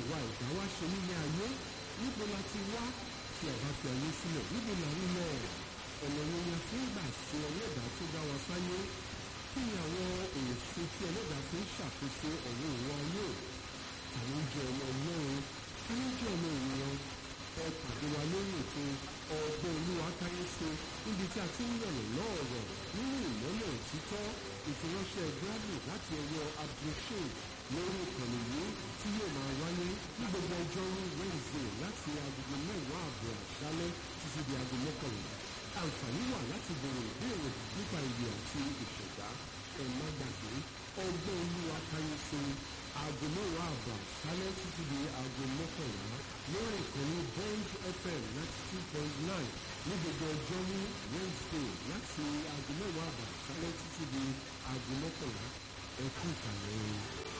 àwa ẹ̀dá wá ṣe nílé ayé níbo la ti wá tí a bá fi ayé sílẹ̀ níbo la ń lọ ọ̀nà wo ni a fi ń gbà sí ẹlẹ́dàá tó dá wa sáyé kí ni àwọn èso tí ẹlẹ́dàá fi ń ṣàkóso ọ̀rọ̀ òun ayé àwọn oúnjẹ ọmọ ọlọ́run kí ló jẹ́ ọmọ ènìyàn ẹ pàdé wa lórí ètò ọgbọ́n olúwa káyéṣe níbi tí a ti ń yọ̀nà lọ́ọ̀rọ̀ nínú ìmọ́lẹ̀ òtítọ́ ìfiránṣẹ́ grammy láti ọwọ́ abdulshay lórí ìkànnì yìí tí yóò máa wáyé ní gbogbo ọjọ́rú wednesday láti agogo mẹ́wàá àbọ̀ àṣálẹ́ títí di aago mọ́kànlá àǹfààní wà láti bèrè ìbéèrè nípa ìwé àti ìṣẹ̀dá ẹ má gbàgbé ọgbọ́n olúwa káyéṣe aago mẹ́wàá àbọ̀ àṣálẹ́ títí di aago mọ́kànlá lórí ìkànnì bond fm ninety two point nine ní gbogbo ọjọ́rú wednesday láti aago mẹ́wàá àbọ̀ àṣálẹ́ títí di aago mọ́kànlá ẹ kú ìkàlẹ̀ o.